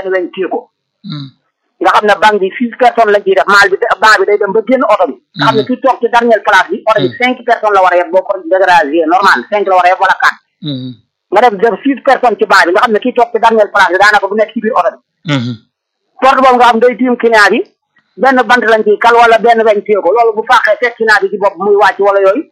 benn weñ téye ko nga xam ne banque bi six personnes lañ ciy def maal bi banc bi day dem ba génn oto bi nga xam ne kii toog ci dernière place bi oto bi cinq personnes la war a yeb boo ko dégradé normal cinq la war a yeb wala quatre nga def def six personnes ci banc bi nga xam ne kii toog ci dernière place bi daanaka bu nekk ci biir oto bi porte boobu nga xam day tiim client bi benn bant lañ ciy kal wala benn weñ téye ko loolu bu faaxee fekk client bi ci bopp muy wàcc wala yooyu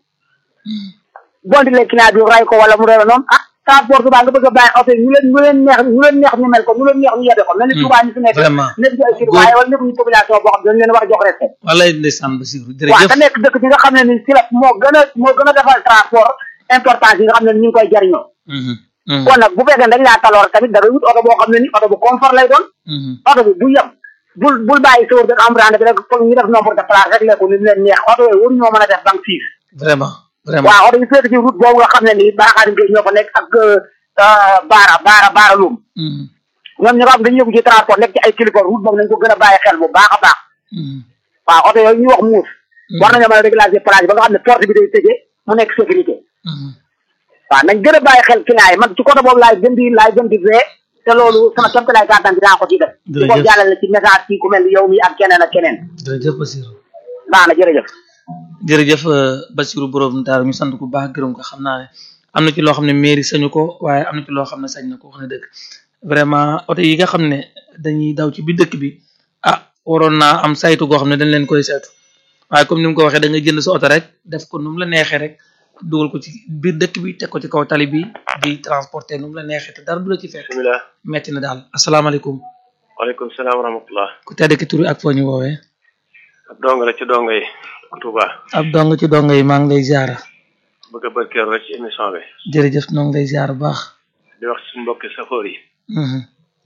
bondi le client bi ray ko wala mu rewe noonu ah transport Touba nga bëgg a bàyyi oto yi ñu leen ñu leen neex ñu leen neex ñu mel ko ñu leen neex ñu yebe ko mel ni Touba ñu fi nekk vraiment nekk ci ay kii waaye wala nekk ñu population boo xam ne dañ leen war a jox respect wallaay ndeysaan Basiru waaw jërëjëf te nekk dëkk bi nga xam ne ni si la moo gën a moo gën a defal transport importance yi nga xam ne ni ñu ngi koy jariñoo Mhm, mhm, kon nag bu fekkee dañ laa taloor tamit da ngay wut oto boo xam ne ni oto bu confort lay doon mhm. oto bi bu yem bul bul bàyyi sawar bi embrande bi rek foog ñu def nombre de place rek lekku ni mu leen neex oto yooyu waruñoo mën a def banque fiis vraiment vraiment waaw oto yi féete ci route boobu nga xam ne nii baaxaari ngay ñoo fa nekk ak baara baara baara luum Mhm, ñoom ñi nga xam dañu yëngu ci transport nekk ci ay kilifa route boobu nañ ko gën a bàyyi xel bu baax a baax mhm, waaw oto yooyu ñuy wax muus war nañoo mën a régulariser place ba nga xam ne porte bi day tëjee mu nekk sécurité mhm. waaw nañ gën a bàyyi xel client yi man ci côté boobu laay gën di laay gën di vee te loolu sama kéem laay gàttan dinaa ko ci def di ko Jërëjëf. jàllale ci message ci ku mel ni yow mi ak keneen ak keneen jërëjëf Basiru baax na jërëjëf jërëjëf euh, Basiru borom daara ñu sant ko baax gërëm ko xam naa ne am na ci loo xam ne mairie sañu ko waaye am na ci loo xam ne sañ na ko wax na dëgg vraiment oto yi nga xam ne dañuy daw ci biir dëkk bi ah waroon naa am saytu goo xam ne dañ leen koy saytu waaye comme ni mu ko waxee da nga jënd sa oto rek def ko nu mu la neexee rek dugal ko ci biir dëkk bi teg ko ci kaw tali bi di transporter nu mu la neexee te dara du la ci fekk bismillah metti na daal asalaamaaleykum waaleykum salaam wa rahmatullah ku tedd ki tur ak foo ñu woowee ab dong la ci dongo yi Touba ab dong ci dongo yi maa ngi lay ziara bëgg a barkeelu rek ci émission bi jërëjëf noo ngi lay ziara bu baax di wax ci mbokki safoor yi Mhm.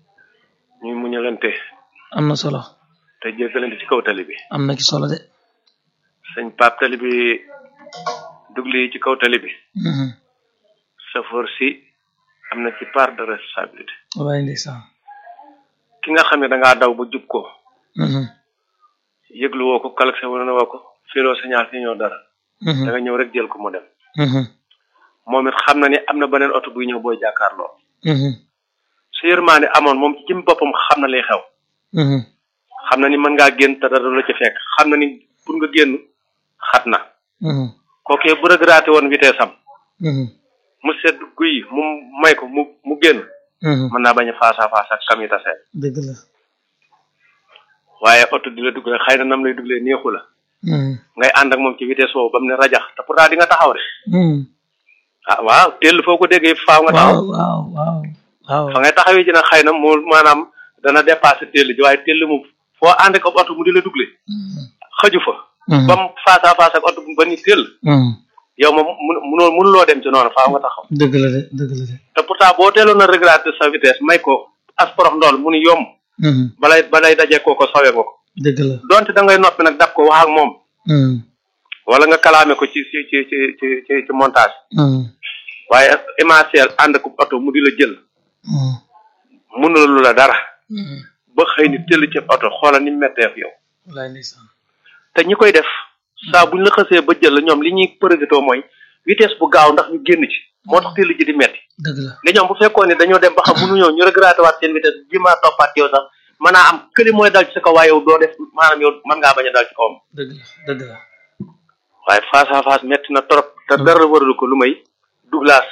ñuy muñalante am na solo te jéggalante ci kaw tali bi am na ci solo de sëñ Pape tali bi dugli yi ci kaw tali bi Mhm. safoor si am na ci part de responsabilité wallaay ndeysaan ki nga xam ne da ngaa daw ba jub ko Mhm. yëglu woo ko kalakse wala na woo ko firoo signal si ñëw dara da Mhm. nga ñëw rek jël ko mu dem Mhm. moom it xam na ni am na beneen oto buy ñëw booy jàkkaarloo Mhm. su yërmaane amoon moom ci jëm boppam xam na lay xew Mhm. xam na ni mën ngaa génn te dara du la ci fekk xam na ni pour nga génn xat na Mhm. kookee bu regretté woon vitesse am Mhm. mu sedd guy mu may ko mu mu génn Mhm. mën naa bañ a face à face ak kam yi tase dëgg la waaye oto di la duglee xëy na nam lay duglee neexu la Mhm. ngay ànd ak moom ci vitesse boobu ba mu ne rajax te pourtant di nga taxaw de Mhm. ah waaw teel foo ko déggee faaw nga waaw taxaw waaw waaw waaw fa ngay taxawee ji nag xëy na mu maanaam dana dépassé teel ji waaye teel mu foo ànd ak oto mu di la dugle Mhm. xëju fa Mhm. ba mu face à face ak oto ba ni teel Mhm. yow moom mun munoo mënuloo dem ci noonu faaw nga taxaw dëgg la de dëgg la de te pourtant boo teeloon a regretté sa vitesse may ko asporox ndool mu ni yomb Mhm. balay balay dajee kooko sawe nga ko dëgg la donte da ngay noppi nag dab ko wax ak moom Mhm. wala nga kalaame ko ci ci ci ci ci ci ci montage Mhm. waaye émentiel ànd ko oto mu di la jël Mhm. mënulalu la dara Mhm. ba xëy ni tëll ci oto xoolal ni mu mettee ak yow wallaay ndeysaan te ñi koy def saa buñ la xësee ba jël la ñoom li ñuy përëgatoo mooy vitesse bu gaaw ndax ñu génn ci moo tax tëll ji di metti dëgg la nga ñoom bu fekkoon ne dañoo dem ba xam mënuñoo ñu regretté waat seen vitesse bi maa toppaat yow sax mën naa am këli mooy dal ci sa kaw waaye yow doo def maanaam yow mën ngaa bañ a dal ci kawam dëgg la dëgg la waaye face à face metti na trop te dara waralu ko lu may douglas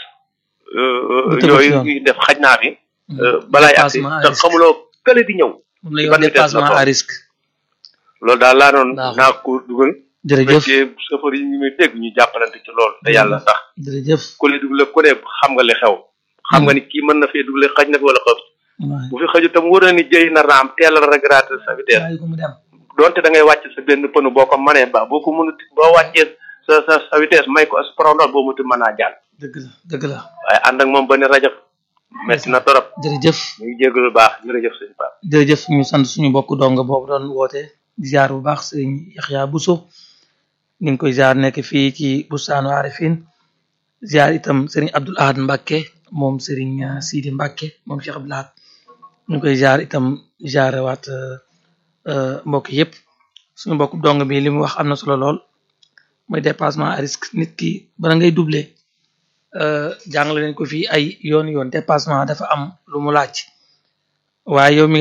Bu tegu ci yooyu yoon. ñuy def xaj naa fi Mhm. balaay agsi Dépassement à te risque. xamuloo kële di ñëw moom lay ci wax ban vitesse la dépassement toll. à risque loolu daal laa doon Baax na. naa ko dugal jërëjëf fekkee chauffeur yi ñu muy dégg ñu jàppalante ci loolu te yàlla tax jërëjëf ku li dugle ku ne xam nga li xew xam nga ni kii mën na fee dugle xaj na fi wala xëf wallaay bu fi xëju tam wóor na ni jëy na raam teel a regretté sa vitesse bàyyi ko mu dem donte da ngay wàcc sa benn pënu boo ko manee ba boo ko mënut boo wàccee sa sa sa vitesse may ko as prondol boo muti mën naa jàll dëgg la dëgg la waaye ànd ak moom ba ne rajab metti na torop jërëjëf ñu ngi jégalu lu baax jërëjëf sëñ Pape jërëjëf ñu sant suñu mbokk dong boobu doon woote di ziar bu baax sëriñ Yaxya Buso ni ngi koy ziar nekk fii ci bustaanu Arifin ziar itam sëriñ Abdul Ahad Mbàkke moom sëriñ uh, Sidi Mbàkke moom Cheikh Abdul Ahad ñu ngi koy ziar itam ziare waat uh, uh, mbokk yépp suñu mbokk dong bi li mu wax am na solo lool mooy dépassement à risque nit ki bala ngay doubler euh jàngale nañ ko fii ay yoon yoon dépassement dafa am lu mu laaj waaye yow mi